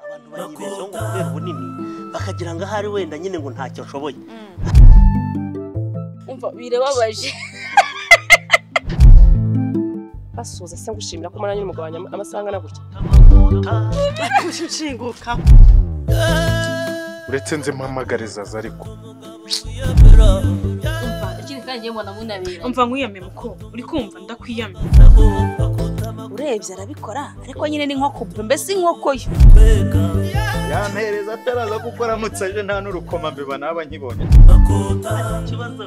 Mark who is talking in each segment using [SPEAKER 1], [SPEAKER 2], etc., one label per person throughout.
[SPEAKER 1] abantu bayibezaho ngo kubera ubunini bakagira ngo ahari wenda nyine ngo ntacyo ashoboye
[SPEAKER 2] umva birababaje basuhuza se ngushimira ko umunani n'umugabo wanjye amasaha angana gutya
[SPEAKER 1] nshinguka
[SPEAKER 3] uretse nzi mpamagare zaza ariko
[SPEAKER 4] ikindi kandi njye mbona munabera
[SPEAKER 5] umva nkwiyame muko uri kumva ndakwiyame
[SPEAKER 6] urebye arabikora ariko nyine ni nko kubwe mbese inkoko yo
[SPEAKER 7] yampereza ataraza kuko aramutse aje nta n'urukoma mbeba naba nkibonye
[SPEAKER 1] ikibazo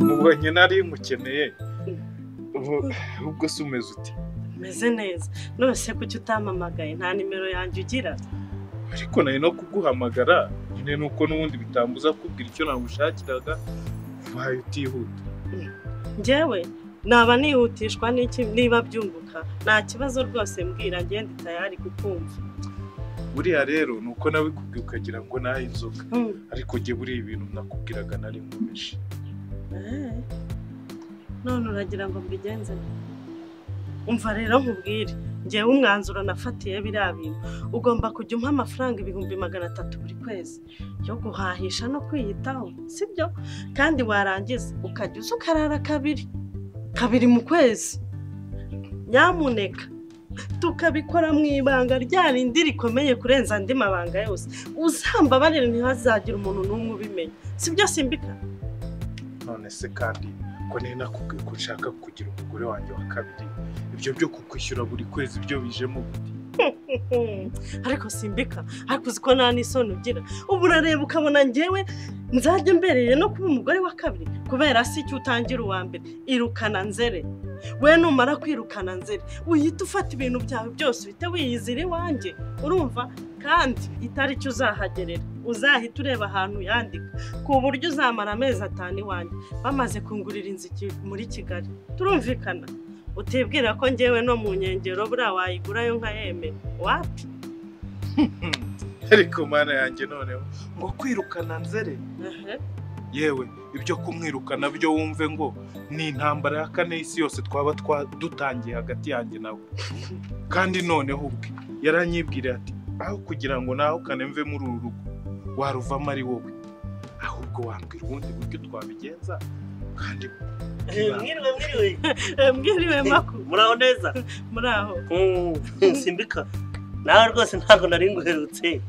[SPEAKER 3] mubonye nari mukeneye Ubu- ubwo se umeze uti
[SPEAKER 5] meze neza none se kuki utampamagaye nta nimero yanjye ugira
[SPEAKER 3] ariko nari no kuguhamagara nyine nuko n'ubundi bitambuza kubwira icyo namushakiraga ubaye utihuta
[SPEAKER 5] njyewe naba nihutishwa n'iki niba byunguka nta kibazo rwose mbwira ngende tayari kukumva
[SPEAKER 3] buriya rero ni uko nawe kubwe ukagira ngo nahe inzoga
[SPEAKER 5] Hmm.
[SPEAKER 3] ariko jye buriya ibintu nakubwiraga nari nkomeje
[SPEAKER 5] Eh. none uragira ngo mbigenze nte? umva rero nkubwire ngewe umwanzuro nafatiye biriya bintu ugomba kujya umpa amafaranga ibihumbi magana atatu buri kwezi yo guhahisha no kwiyitaho sibyo kandi warangiza ukajya uza ukarara kabiri kabiri mu kwezi nyamuneka tukabikora mu ibanga rya rindi rikomeye kurenza andi mabanga yose uzambabarire ntihazagire umuntu n'umwe ubimenya sibyo simbika
[SPEAKER 3] none se kandi ko nari nakubwiye ko nshaka kugira umugore wanjye wa kabiri ibyo byo kukwishyura buri kwezi byo bijemo gute
[SPEAKER 5] Hmm, ariko simbika ariko uzi ko nta n'isoni ugira ubu urareba ukabona njyewe nzajya mbereye no kuba umugore wa kabiri kubera si icyo utangira uwa mbere irukana nzere we numara kwirukana nzere wihita ufata ibintu byawe byose uhite wiyizira iwanjye urumva kandi itariki uzahagerera uzahita ureba ahantu yandika ku buryo uzamara amezi atanu iwanjye bamaze kungurira inzu iki- muri kigali turumvikana utibwira ko njyewe no mu nkengero buriya wayigurayo nkayemera wapi
[SPEAKER 3] ariko mana yanjye noneho ngo kwirukana nzere
[SPEAKER 5] Ehe.
[SPEAKER 3] yewe ibyo kumwirukana byo wumve ngo ni intambara ya kane y'isi yose twaba twa- dutangiye hagati yanjye nawe kandi noneho ubwe yaranyibwira ati aho kugira ngo nahukane mve muri uru rugo waruvamo ari wowe ahubwo wambwira ubundi buryo twabigenza kandi
[SPEAKER 1] mwiriwe mwiriwe
[SPEAKER 5] Eh, mbwiriwe makuru
[SPEAKER 1] muraho neza
[SPEAKER 5] muri aho
[SPEAKER 1] Mm, simbika nawe rwose ntabwo nari nguherutse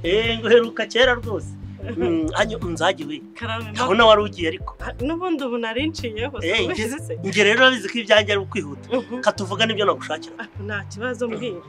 [SPEAKER 1] Eh, nguheruka kera rwose Mm, anyo nzajye we
[SPEAKER 5] karame makuru
[SPEAKER 1] kabona wari ugiye ariko
[SPEAKER 5] n'ubundi ubu nari nshiyeho
[SPEAKER 1] Eh,
[SPEAKER 5] ubizi se
[SPEAKER 1] njye rero urabizi ko ibyanjye ari ukwihuta
[SPEAKER 5] Mhm.
[SPEAKER 1] katuvuga n'ibyo nagushakira
[SPEAKER 5] Ariko nta kibazo mbwira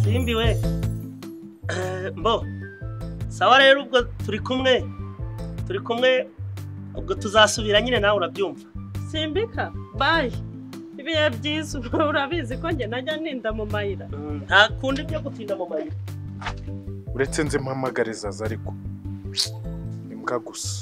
[SPEAKER 1] simbi we Eh, mbo sawa rero ubwo turi kumwe turi kumwe ubwo tuzasubira nyine nawe urabyumva
[SPEAKER 5] simbika bayi ibihe byiza ubu urabizi ko njye najya ninda mu mayira
[SPEAKER 1] Mm, nta kundi byo gutinda mu mayira
[SPEAKER 3] uretse nzi mpamagare zaza ariko ni mbwa gusa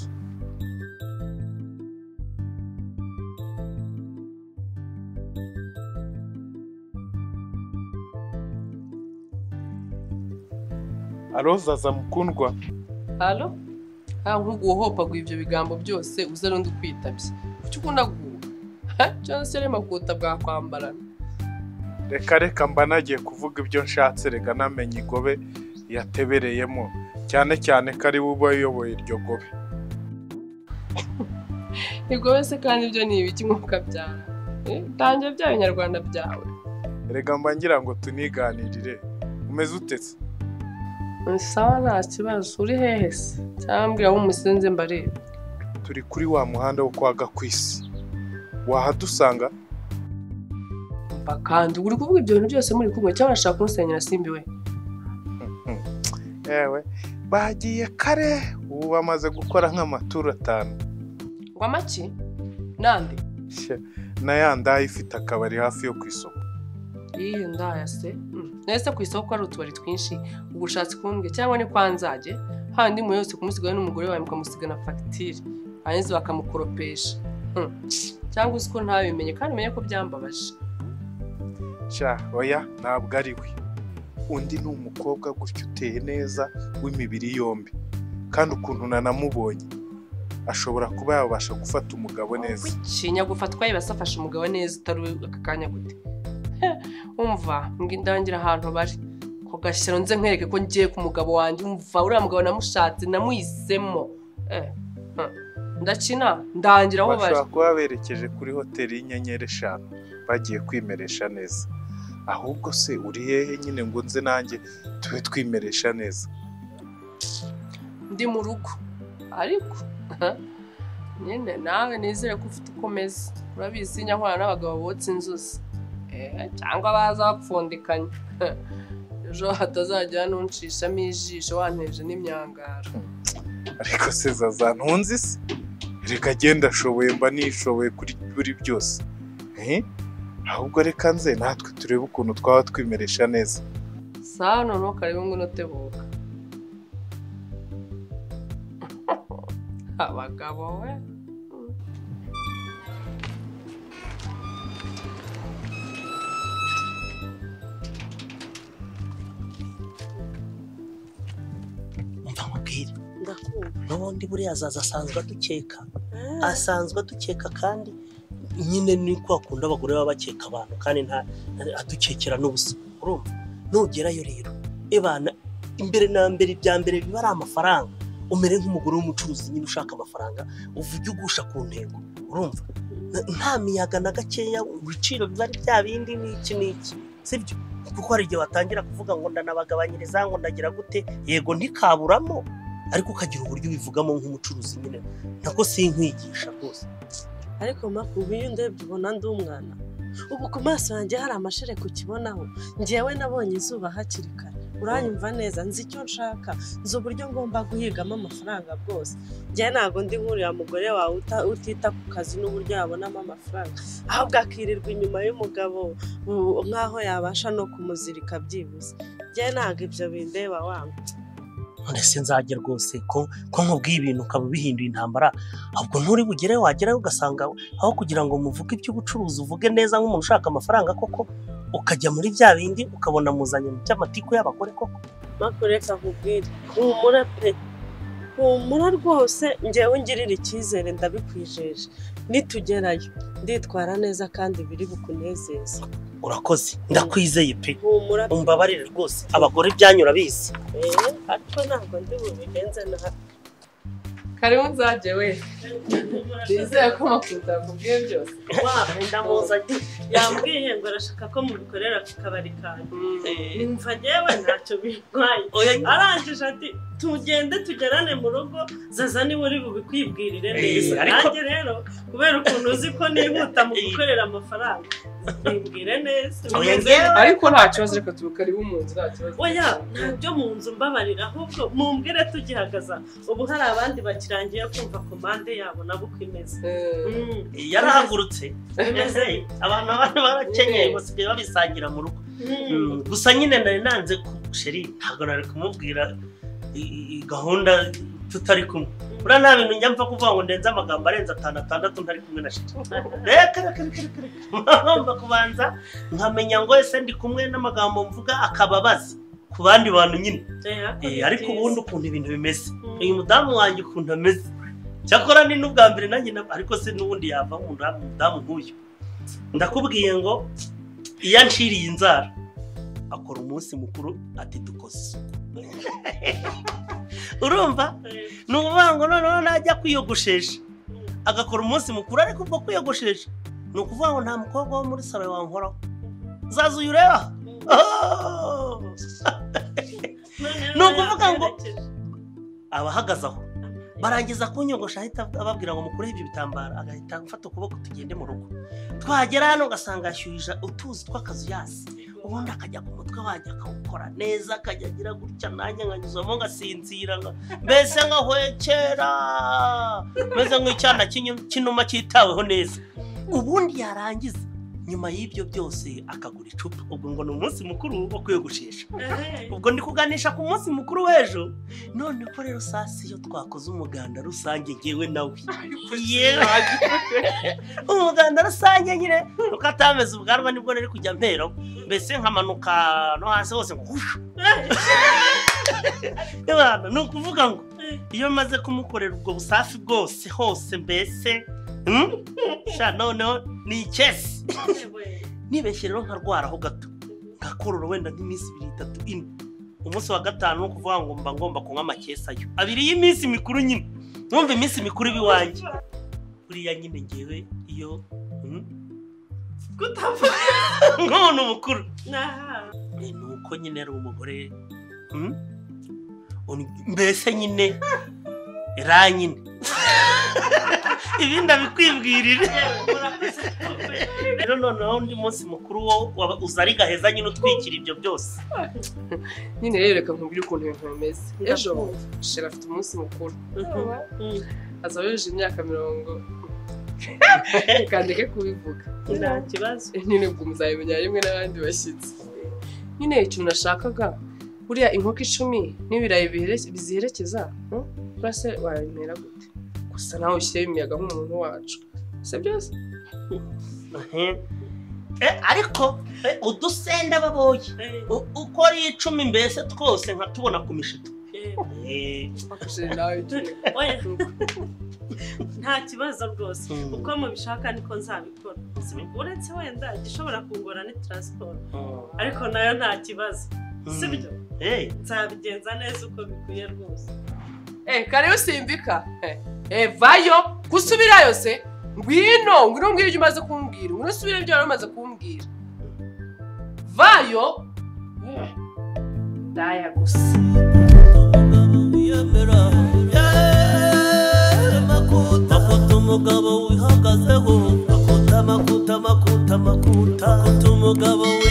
[SPEAKER 3] alo zaza mukundwa
[SPEAKER 8] halo ntabwo uri guhohopagwa ibyo bigambo byose uze n'undi ukwitabye kuki ukunda guhuha cyangwa se rema kuta bwakwambarana
[SPEAKER 3] reka reka mba nagiye kuvuga ibyo nshatse reka namenye igobe yatebereyemo cyane cyane ko ari we uba uyoboye iryo gobe
[SPEAKER 8] ntabwo wese kandi ibyo ni ibiki nk'uko abyara Eh, tangira bya binyarwanda byawe
[SPEAKER 3] reka mba ngira ngo tuniganirire umeze utetse
[SPEAKER 8] sawa nta kibazo uri hehe se cyangwa mbwira aho umusenze mbareba
[SPEAKER 3] turi kuri wa muhanda wo kwa gakwisi wahadusanga
[SPEAKER 8] mba kandi uri kuvuga ibyo bintu byose muri kumwe cyangwa urashaka kumusenyera simbi we
[SPEAKER 3] yewe bagiye kare ubu bamaze gukora nk'amaturo atanu
[SPEAKER 8] ngo amaki nande
[SPEAKER 3] Shye, na ya ndayi ifite akabari hafi yo ku isoko
[SPEAKER 8] iyo ndayase Mm. nahise ku isoko hari utubari twinshi ubwo ushatse kumbwe cyangwa ni kwa nzage handi mu yose kumusigaye n'umugore wawe mukamusigana fagitire hanyuma bakamukoropesha Mm. cyangwa uzi ko ntabimenye kandi umenye ko byambabaje
[SPEAKER 7] cya oya ntabwo ari we undi ni umukobwa gutya uteye neza w'imibiri yombi kandi ukuntu nanamubonye ashobora kuba yabasha gufata umugabo neza
[SPEAKER 8] cinya gufatwa yibase afashe umugabo neza utari we aka kanya gute He, umva ngo indangira ahantu bari ku gashyira nze nkwereke ko ngiye ku mugabo wanjye umva uriya mugabo namushatse namuhisemo Eh, hmm. ndakina ndangira aho bari
[SPEAKER 7] bashobora kuba berekeje kuri hoteli y'inyenyeri eshanu bagiye kwimeresha neza ahubwo se uri hehe nyine ngo nze nanjye tube twimeresha neza
[SPEAKER 8] ndi mu rugo ariko nyine nawe nizere ko ufite uko umeze urabizi njya nkorana n'abagabo botsa inzuzi Eh, cyangwa baza bapfundikanya ejo hatazajya n'unshishamo ijisho wanteje n'imyangaro
[SPEAKER 7] ariko se zaza ntunzi se reka genda ashoboye mba nishoboye kuri buri byose Eh? ahubwo reka nze natwe turebe ukuntu twaba twimeresha neza
[SPEAKER 8] sano ntukarebe ngo unotebuka abagabo we
[SPEAKER 1] umva mubwire
[SPEAKER 2] ndakumva
[SPEAKER 1] n'ubundi buriya azaza asanzwe adukeka asanzwe adukeka kandi nyine ni kwa kundi abagore baba bakeka abantu kandi nta adukekera n'ubusa urumva nugerayo rero ebana imbere na mbere ibya mbere biba ari amafaranga umere nk'umugore w'umucuruzi nyine ushaka amafaranga uvuge ugusha ku ntego urumva N- nta miyaga na gakeya ibiciro biba ari bya bindi n'iki n'iki sibyo kuko hari igihe watangira kuvuga ngo ndanabagabanyiriza ngo ndagira gute yego ntikaburamo ariko ukagira uburyo ubivugamo nk'umucuruzi nyine nako sinkwigisha rwose
[SPEAKER 5] ariko makumva iyo ndebye ubona ndi umwana ubu ku maso yanjye hari amashereka ukibonaho njyewe nabonye izuba hakiri kare uranyumva neza nzi icyo nshaka nzi uburyo ngomba guhigamo amafaranga bwose njyewe ntabwo ndi nk'uriya mugore wawe uta- utita ku kazi n'uburyo yabonamo amafaranga ahubwo akirirwa inyuma y'umugabo u- nk'aho yabasha no kumuzirika byibuze njyewe ntabwo ibyo bindeba wangu
[SPEAKER 1] ndetse nzajya rwose ko ko nkubwiye ibintu ukaba ubihinduye intambara ahubwo nturi bugere wagerayo ugasanga aho kugira ngo muvuge iby'ubucuruzi uvuge neza nk'umuntu ushaka amafaranga koko ukajya muri bya bindi ukabona muzanye mu by'amatiku y'abagore koko
[SPEAKER 5] makureka nkubwire humura pe humura rwose njyewe ungirira icyizere ndabikwijeje nitugerayo nditwara neza kandi biri bukunezeze
[SPEAKER 1] urakoze ndakwizeye pe
[SPEAKER 5] humura pe
[SPEAKER 1] umbabarire rwose abagore ibyanyu urabizi
[SPEAKER 5] Eh, ariko ntabwo ndi bubigenze nabi
[SPEAKER 8] karibu nzajye we bizeye ko makuru akubwiye byose
[SPEAKER 1] ndamuzanye
[SPEAKER 5] yambwiye ngo arashaka ko mubikorera ku kabari kanyu numva njyewe ntacyo bintwaye arangije ati tugende tugerane mu rugo zaza niwe uri bubikwibwirire neza
[SPEAKER 1] Eh, ariko-
[SPEAKER 5] nanjye rero kubera ukuntu uzi ko nihuta mu gukorera amafaranga bibwire neza
[SPEAKER 1] Oya,
[SPEAKER 5] Bimeze neza.
[SPEAKER 8] ariko nta kibazo reka tubu karibu mu nzu nta kibazo
[SPEAKER 5] oya ntabyo mu nzu mbabarira ahubwo mumbwire tugihagaza ubu hari abandi bakirangiye kumva komande yabo nabo uko imeze
[SPEAKER 8] Eh,
[SPEAKER 5] Mm,
[SPEAKER 1] yarahagurutse abantu abandi barakenyeye basigaye babisangira mu rugo
[SPEAKER 5] mm.
[SPEAKER 1] Mm, gusa nyine nari nanze ku- sheri ntabwo nari kumubwira i- i- i- gahunda tutari kumwe buriya nta bintu njya mfa kuvuga ngo ndenze amagambo arenze atanu atandatu ntari kumwe na sheri reka reka reka reka reka ngomba kubanza nkamenya ngo ese ndi kumwe n'amagambo mvuga akababaza ku bandi bantu nyine
[SPEAKER 5] Eh, ariko
[SPEAKER 1] Eh,
[SPEAKER 5] ni
[SPEAKER 1] ariko
[SPEAKER 5] byiza.
[SPEAKER 1] ubundi ukuntu ibintu bimeze
[SPEAKER 5] Mm.
[SPEAKER 1] uyu mudamu wanjye ukuntu ameze cyakora ni n'ubwa mbere nanjye na- ariko se n'ubundi yava nkunda umudamu nk'uyu ndakubwiye ngo iyo anciriye inzara akora umunsi mukuru ati dukoze isuku urumva
[SPEAKER 5] Eh,
[SPEAKER 1] ni ukuvuga ngo noneho najya kwiyogoshesha agakora umunsi mukuru ariko ubwo kwiyogoshesha ni ukuvuga ngo nta mukobwa wo muri salo wankoraho zaza uyu ureba
[SPEAKER 5] mm.
[SPEAKER 1] Oh!
[SPEAKER 5] Noneho
[SPEAKER 1] Ni ukuvuga ngo-
[SPEAKER 5] yerekeje.
[SPEAKER 1] aba ahagaze aho barangiza kunyogosha ahita ababwira ngo mukureho ibyo bitambaro agahita afata ukuboko tugende mu rugo twagera hano ugasanga yashyuhije utuzi tw'akazu yasi ubundi akajya ku mutwe wajya akawukora neza akajya agira gutya nanjye nkanyuzamo ngasinzira nka- mbese nkahwekera meze nk'icyana cy'inyuma- cy'inuma cyitaweho neza ubundi yarangiza nyuma y'ibyo byose akagura icupa ubwo ngo ni umunsi mukuru wo kwiyogoshesha
[SPEAKER 5] Ehe.
[SPEAKER 1] ubwo ndi kuganisha ku munsi mukuru w'ejo noneho rero saa si iyo twakoze umuganda rusange ngewe nawe yewe umuganda rusange nyine nuko atameze ubwanwa nibwo rero kujya mpera mbese nkamanuka no hasi hose ngo hushu Ebana, ni ukuvuga ngo iyo maze kumukorera ubwo busafi bwose hose mbese hmm? sha noneho ni ikesi nibeshye rero nkarwara aho gato ngakorora wenda nk'iminsi ibiri itatu ine umunsi wa gatanu ni ukuvuga ngo mba ngomba kunywa amakesi ayo abiri y'iminsi mikuru nyine numva iminsi mikuru iba iwanjye buriya nyine ngewe iyo
[SPEAKER 5] Gutapfa.
[SPEAKER 1] nk'umuntu mukuru
[SPEAKER 5] Aha.
[SPEAKER 1] Eh, ni uko nyine ari umugore hmm? Un- mbese nyine ra nyine ibindi abikwibwirire rero noneho undi munsi mukuru wo waba- uza ari gaheza nyine utwikira ibyo byose
[SPEAKER 8] nyine rero reka nkubwire ukuntu ibintu bimeze ejo
[SPEAKER 5] Ndakumva.
[SPEAKER 8] shera afite umunsi mukuru
[SPEAKER 5] Mhm.
[SPEAKER 8] azaba yujuje imyaka mirongo kandeke kubivuga
[SPEAKER 5] Nta kibazo.
[SPEAKER 8] nyine ubwo muzabimenya rimwe n'abandi bashyitsi nyine ikintu nashakaga buriya inkoko icumi n'ibirayi bihere- biziherekeza hmm? urase wabimera gute gusa nawe ushyireho imiyaga nk'umuntu wacu si byose
[SPEAKER 1] Mhm. Eh, ariko eh, udusenda baboye U- uko ari icumi mbese twose nkatubona ku mishito Eh,
[SPEAKER 8] Bakujije nawe icumi.
[SPEAKER 5] Oya. Nta kibazo rwose.
[SPEAKER 1] Mm.
[SPEAKER 5] Uko mubishaka niko nzabikora. Si- Uretse wenda igishobora kungora ni transport. Ariko nayo nta kibazo. Si byo?
[SPEAKER 1] eh,
[SPEAKER 5] Nzabigenza neza uko bikwiye rwose.
[SPEAKER 8] Eh, kare usimbika. Eh, Eh, vayo, gusubirayo se. Ngwino, ngwino mbwira ibyo umaze kumbwira. Ngwino usubire ibyo wari umaze kumbwira. Vayo. Eh, Daya gusa.
[SPEAKER 1] Akota umugabo wihagazeho akota amakuta amakuta amakuta akota umugabo wi-